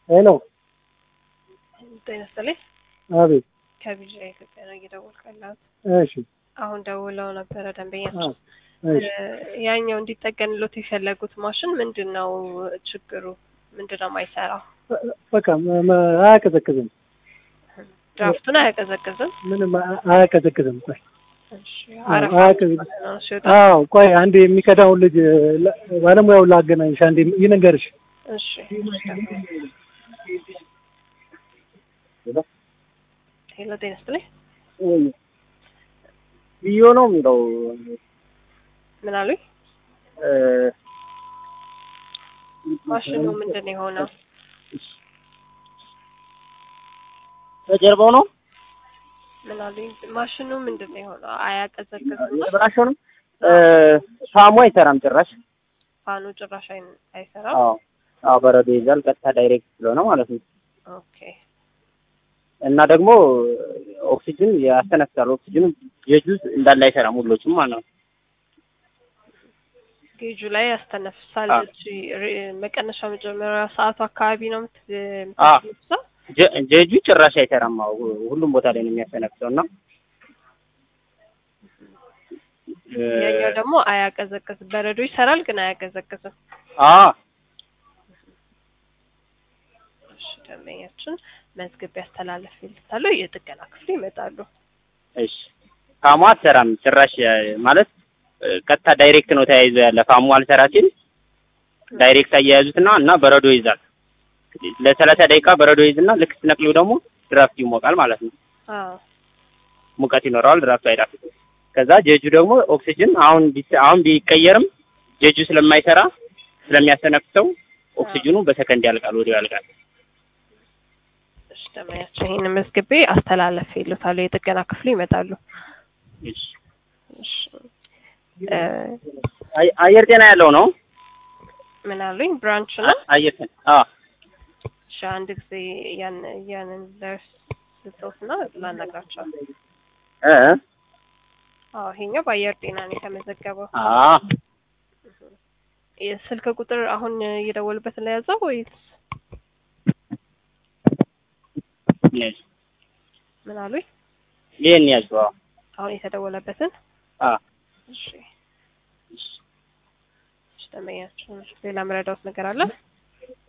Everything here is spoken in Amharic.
ሄሎ ጤና ይስጥልኝ። አቤት ከቢዣ ኢትዮጵያ ነው እየደወልኩ ያለሁት። እሺ አሁን ደውለው ነበረ አዎ ደንበኛችን። እሺ ያኛው እንዲጠገንሎት የፈለጉት ማሽን ምንድን ነው ችግሩ? ምንድን ነው የማይሰራው? በቃ መ- መ- አያቀዘቅዝም ድራፍቱን አያቀዘቅዝም። ምንም አ- አያቀዘቅዝም ቆይ እሺ፣ አዎ፣ አረፋ አያቀዘቅዝም ነው ሲወጣ። አዎ ቆይ አንድ የሚቀዳውን ልጅ ላ- ባለሙያውን ላገናኝሽ አንዴ ይነገርሽ እሺ፣ ሄሎ ጤና ይስጥልኝ። ብዮ ነው የሚለው ምን አሉኝ? እ፣ ማሽኑ ምንድን ነው የሆነው? በጀርባው ነው ምን አሉኝ? ማሽኑ ምንድን ነው የሆነው? አያቀዘቅዝም ነው? ብራሾ ነው እ፣ ፋሙ አይሰራም ጭራሽ። ፋኑ ጭራሽ አይ- አይሰራም። አዎ አዎ፣ በረዶ ይዛል ቀጥታ ዳይሬክት ስለሆነ ማለት ነው። ኦኬ እና ደግሞ ኦክሲጅን ያስተነፍሳል። ኦክሲጅኑ የጁዝ እንዳለ አይሰራም ሁሎችም ማለት ነው። ጌጁ ላይ ያስተነፍሳል። አዎ። እቺ ሪ- መቀነሻ መጀመሪያ ሰዓቱ አካባቢ ነው የምት- አዎ። የምታስነፍሰው። ጀ- ጀጁ ጭራሽ አይሰራም። አዎ ሁሉም ቦታ ላይ ነው የሚያስተነፍሰው እና እ፣ ያኛው ደግሞ አያቀዘቅዝም። በረዶ ይሰራል ግን አያቀዘቅዝም። አዎ እሺ ደንበኛችን መዝገብ ያስተላለፍ ይልታለሁ። የጥገና ክፍል ይመጣሉ። እሺ ፋሙ አትሰራም ጭራሽ እ፣ ማለት እ፣ ቀጥታ ዳይሬክት ነው ተያይዞ ያለ ፋሙ አልሰራ ሲል ዳይሬክት አያያዙትና እና በረዶ ይዛል። ለሰላሳ ደቂቃ በረዶ ይዝና ልክ ስትነቅሉ ደግሞ ድራፍት ይሞቃል ማለት ነው። አዎ ሙቀት ይኖረዋል፣ ድራፍቱ አይጣፍጥም። ከዛ ጀጁ ደግሞ ኦክሲጅን አሁን ቢስ- አሁን ቢቀየርም ጀጁ ስለማይሰራ ስለሚያስተነፍሰው ኦክሲጅኑ በሰከንድ ያልቃል፣ ወዲያው ያልቃል። እሺ ደንበኛችን ይህን መዝግቤ አስተላለፍ ይሉታሉ። የጥገና ክፍል ይመጣሉ። እሺ እሺ እ፣ አይ- አየር ጤና ያለው ነው። ምን አሉኝ? ብራንች ነው። አየር ጤና አዎ እሺ አንድ ጊዜ ያን ያንን ደርስ ስጠውትና ላናግራቸው። እ አዎ ይሄኛው በአየር ጤና ነው የተመዘገበው። አዎ የስልክ ቁጥር አሁን እየደወሉበትን ላይ ያዘው ወይስ ያዝ ምን አሉኝ? ይሄን ያዝ። አዎ አሁን የተደወለበትን አዎ እሺ እሺ ደንበኛችን ሌላ መረዳት ነገር አለ?